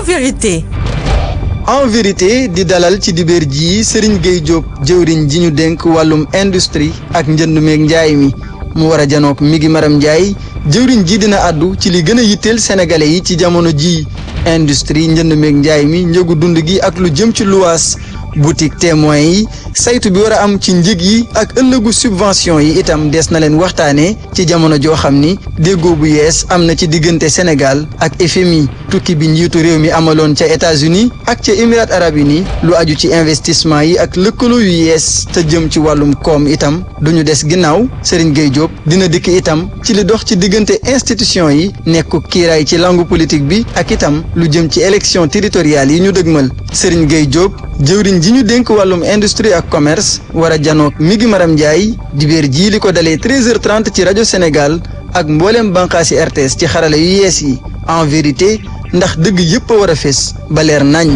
en vérité. en vérité di dalal ci dibéer ji Serigne Gueye Diop jëwriñ ji ñu dénk wàllum industrie ak njënd meeg njaay mi mu war a janook mi ngi maram njaay jëwriñ ji dina àddu ci li gën a yitteel sénégalais yi ci jamono ji industrie njënd meeg njaay mi njëgu dund gi ak lu jëm ci luwaas boutique témoin yi saytu bi war a am ci njëg yi ak ëllëgu subvention yi itam des na leen waxtaanee ci jamono joo xam ni déggoo bu yees am na ci diggante Sénégal ak FMI tukki bi njiitu réew mi amaloon ca États-Unis ak ca Émirats arabes unis lu aju ci investissement yi ak lëkkaloo yu yees te jëm ci wàllum koom itam duñu des ginnaaw Serigne Gueye Diop dina dikk itam ci li dox ci diggante institution yi nekku kiiraay ci langue politique bi ak itam lu jëm ci élection territoriale yi ñu dëgmal Serigne Gueye Diop jëwriñ ji ñu dénk wàllum industrie ak commerce war a janook mi ngi maram Ndiaye dibéer jii li ko dalee 13h30 ci rajo Sénégal ak mbooleem bànqaasi RTS ci xarala yu yees yi en vérité ndax dëgg yépp a war a fés ba leer naññ.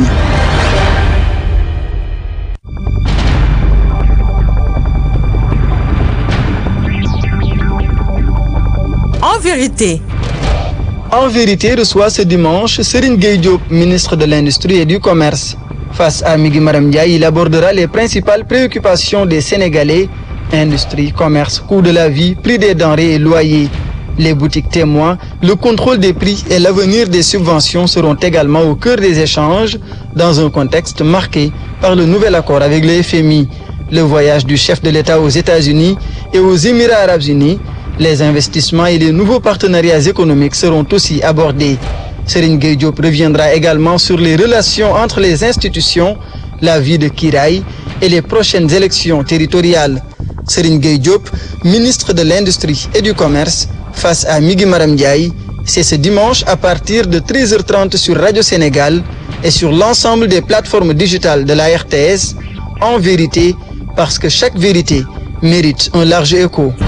En vérité. En vérité reçoit ce dimanche Serigne Gueye Diop, ministre de l'Industrie et du Commerce. Face à Migui Maram Ndiaye, il abordera les principales préoccupations des Sénégalais, industrie, commerce, coût de la vie, prix des denrées et loyers. Les boutiques témoins, le contrôle des prix et l'avenir des subventions seront également au cœur des échanges dans un contexte marqué par le nouvel accord avec le FMI, le voyage du chef de l'État aux États-Unis et aux Émirats arabes unis. Les investissements et les nouveaux partenariats économiques seront aussi abordés. Serigne Gueye Diop reviendra également sur les relations entre les institutions, la vie de Kiraay et les prochaines élections territoriales. Serigne Gueye Diop, ministre de l'Industrie et du Commerce, face à Migui Maram Ndiaye, c'est ce dimanche à partir de 13h30 sur Radio Sénégal et sur l'ensemble des plateformes digitales de la RTS, en vérité, parce que chaque vérité mérite un large écho.